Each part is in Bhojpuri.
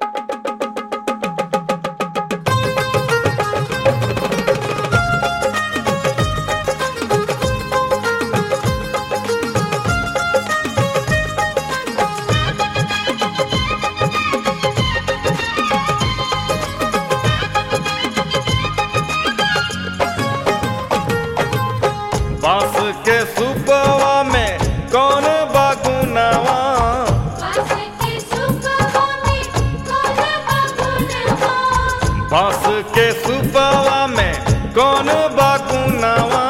बांस के सुपवा में कौन बागुनावा बांस के सुपवा में कौन बागुनावा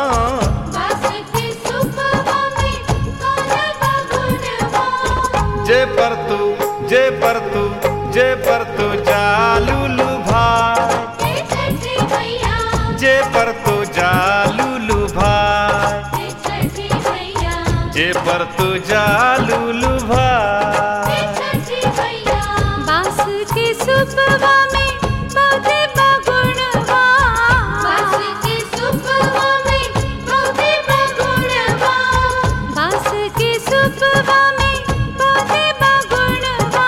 जे पर तू जे पर तू जे पर तू जालूलू भाई जे पर तू जालूलू भाई जे पर तू जालूलू भाई बांस के सुपवा में पौधे बगुणवा बांस के सुपवा में पौधे बगुणवा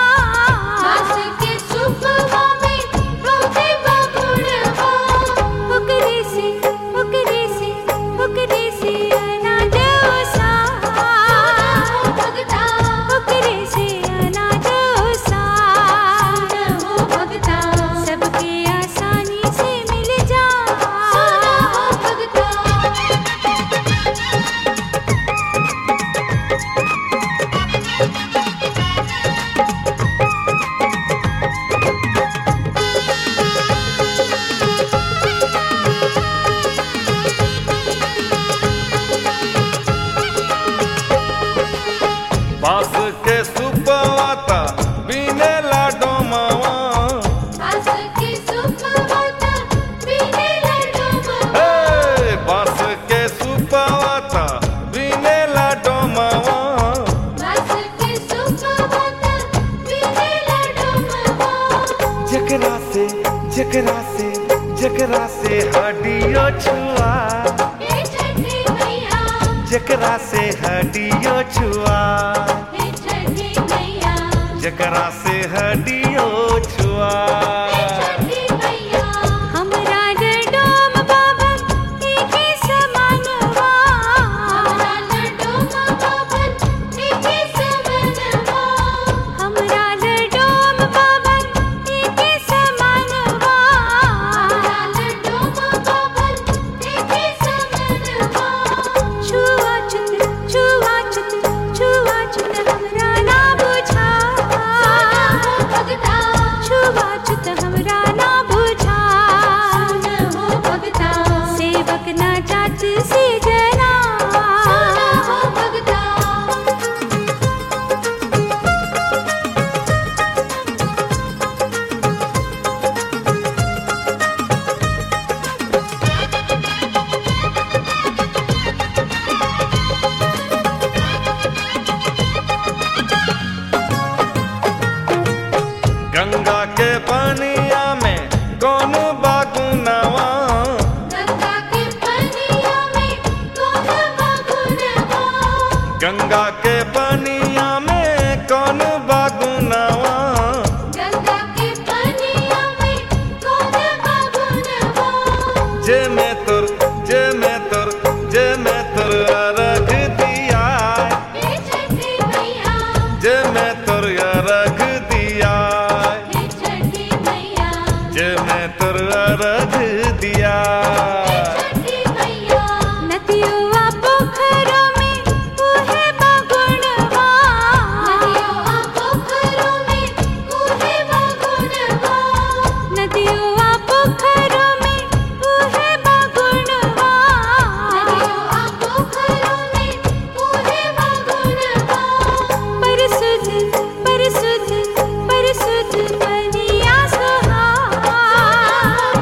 ओकरे से ओकरे से ओकरे से अनाज ओसा ओकरे से अनाज ओसा सबके आसानी से मिल जा बांस के सुपवा ता बिने लाडो मावा हे बांस के सुपवा ता बिने लाडो मावा जकरा से जकरा से जकरा से हडियो छुआ जकरा से हडियो छुआ जकरा से हडियो छुआ हमरा डोम बाबा एके समानवा हमरा डोम बाबा एके समानवा छुआ छुत छुआ छुत छुआ छुत हमरा ना बुझा छुआ छुत हमरा ना बुझा सेवक ना जात से जना गंगा के पनिया में कौन बागुनावा गंगा के पनिया में कौन बागुनावा जे में तुर जे में तुर जे में तुर रख दिया जे में तुर रख दिया जे में तुर रख दिया नदियों पोखरों में उहे बगुणवा नदियों पोखरों में उहे बगुणवा परसुध परसुध परसुध बनिया सुहा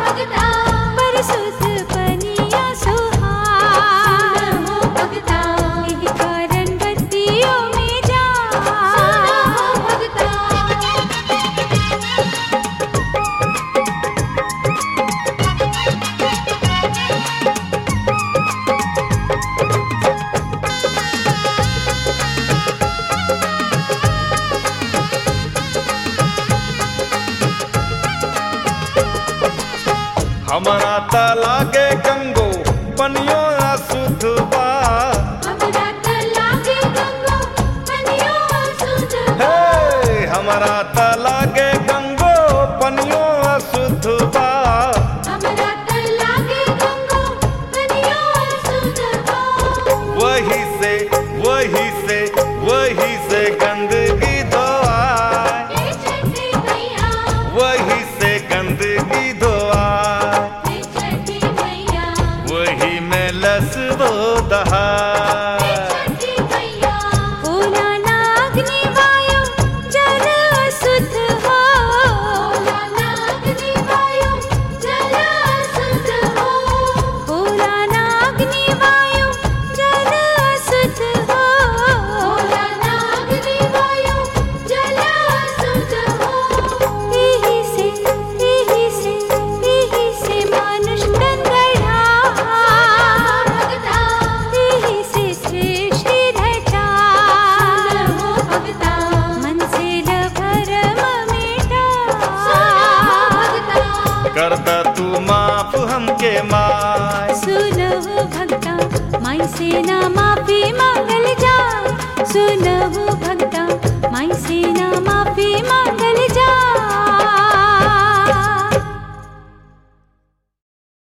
हमारा त लागे गंगो पनियो अशुद्ध बा हमरा त लागे गंगो पनियो अशुद्ध हे हमारा त लागे गंगो पनियो अशुद्ध बा हमरा त लागे गंगो पनियो अशुद्ध वही से वही से वही से गंदगी धोआए हे छठी मैया वही से गंदगी धोआए हे छठी मैया वही में लसबो दहाए छठी मैया ओला ना अग्नि वायु जल अशुद्ध हो ओला ना अग्नि वायु जल अशुद्ध हो ओला ना अग्नि वायु जल अशुद्ध हो ओला ना अग्नि वायु जल अशुद्ध हो एही से एही से एही से मानुष गंगढ़ा भगता एही से सृष्टि रचा हो भगता मन से लभरम मिटा भगता करता तू माफ हमके माय सुनहु भक्ता माई से ना माफी मांगल जाय सुनहु